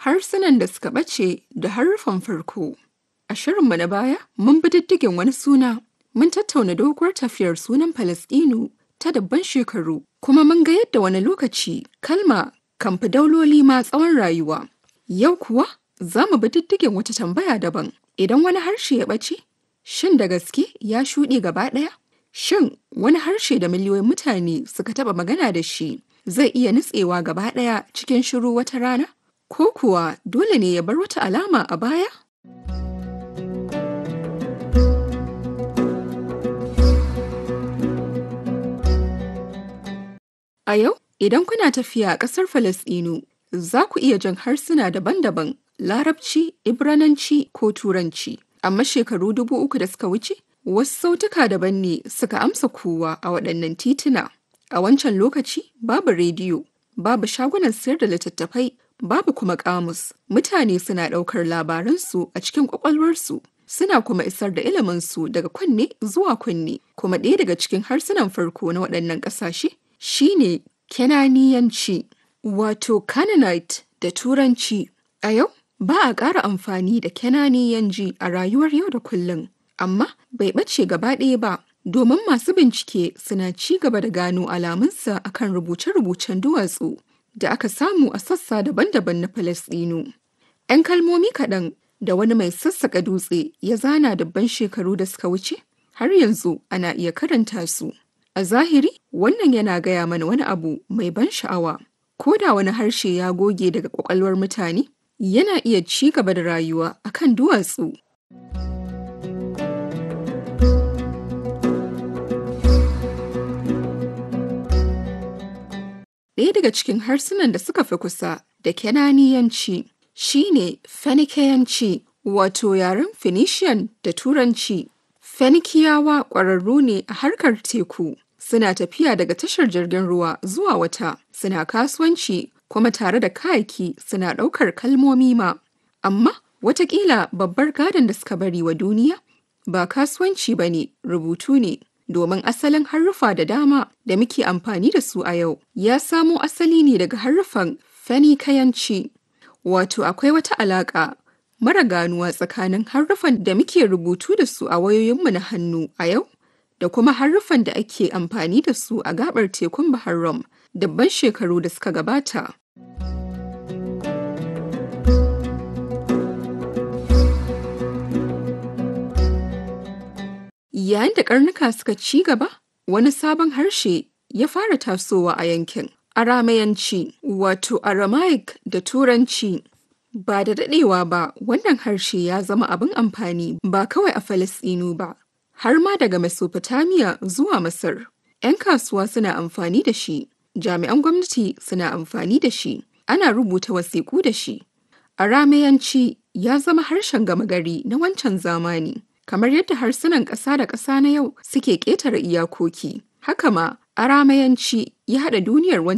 harsunan da suka ɓace da haruffan farko. A shirinmu na baya, mun bi diddigin wani suna, mun tattauna doguwar tafiyar sunan Falasɗinu ta dabban shekaru, kuma mun ga yadda wani lokaci kalma kan fi dauloli ma tsawon rayuwa. Yau kuwa za mu bi diddigin wata tambaya daban. Idan wani harshe ya ɓace, shin da gaske ya shuɗe gaba ɗaya? Shin wani harshe da miliyoyin mutane suka taɓa magana da shi zai iya nutsewa gaba ɗaya cikin shiru wata rana? Ko kuwa dole ne ya bar wata alama a baya? A yau, idan kuna tafiya a ƙasar Falasɗinu, za ku iya jan harsuna daban-daban, Larabci, Ibrananci ko Turanci. Amma shekaru dubu uku da suka wuce, wasu sautuka daban ne suka amsa kowa a waɗannan tituna. A wancan lokaci, babu rediyo, babu shagunan sayar da littattafai, babu kuma ƙamus. Mutane suna ɗaukar labaransu a cikin ƙwaƙwalwarsu. Suna kuma isar da iliminsu daga kunne zuwa kunne. Kuma ɗaya daga cikin harsunan farko na waɗannan ƙasashe shine Kenaniyanci, wato Canaanite da Turanci. A yau, ba a ƙara amfani da Kenaniyanci a rayuwar yau da kullum, amma bai ɓace gaba ɗaya ba, domin masu bincike suna ci gaba da gano alamunsa akan rubuce-rubucen duwatsu da aka samu a sassa daban-daban na Falasɗinu. 'Yan kalmomi kaɗan da wani mai sassaƙa dutse ya zana dabban shekaru da suka wuce, har yanzu ana iya karanta su. A zahiri, wannan yana gaya mana wani abu mai ban sha'awa. Ko da wani harshe ya goge daga ƙwaƙwalwar mutane, yana iya ci gaba da rayuwa akan duwatsu. Ɗaya daga cikin harsunan da suka fi kusa da Kenaniyanci shine Fenikeyanci, wato yaren Phoenician da Turanci. Fenikiyawa ƙwararru ne a harkar teku. Suna tafiya daga tashar jirgin ruwa zuwa wata, suna kasuwanci kuma tare da kayaki suna ɗaukar kalmomi ma. Amma watakila babbar gadon da suka bari wa duniya ba kasuwanci ba ne, rubutu ne. Domin asalin haruffa da dama da muke amfani da su a yau ya samo asali ne daga haruffan Fenikayanci. Wato akwai wata alaƙa mara ganuwa tsakanin haruffan da muke rubutu da su a wayoyinmu na hannu a yau da kuma haruffan da ake amfani da su a gabar tekun Bahar Rum dabban shekaru da suka gabata. Yayin da karnuka suka ci gaba, wani sabon harshe ya fara tasowa a yankin. Aramayanci, wato Aramaic da Turanci. Ba da daɗewa ba, wannan harshe ya zama abin amfani ba kawai a Falasɗinu ba, har ma daga Mesopotamia zuwa Masar. 'Yan kasuwa suna amfani da shi, jami'an gwamnati suna amfani da shi, ana rubuta wasiƙu da shi. Aramayanci ya zama harshen gama gari na wancan zamani, kamar yadda harsunan ƙasa da ƙasa na yau suke ƙetare iyakoki. Haka ma, Aramayanci ya haɗa duniyar